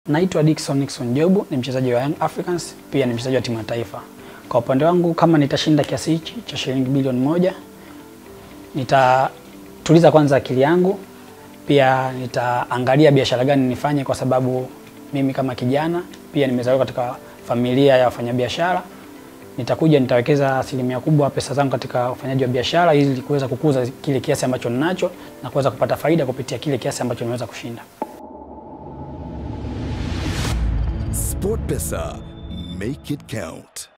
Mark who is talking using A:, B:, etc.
A: Naitwa Dickson Nixon Jobu, ni mchezaji wa Young Africans, pia ni mchezaji wa timu ya taifa. Kwa upande wangu, kama nitashinda kiasi hichi cha shilingi bilioni moja, nitatuliza kwanza akili yangu, pia nitaangalia biashara gani nifanye, kwa sababu mimi kama kijana pia nimezaliwa katika familia ya wafanyabiashara. Nitakuja nitawekeza asilimia kubwa pesa zangu katika ufanyaji wa biashara ili kuweza kukuza kile kiasi ambacho ninacho na kuweza kupata faida kupitia kile kiasi ambacho nimeweza kushinda.
B: SportPesa, make it count.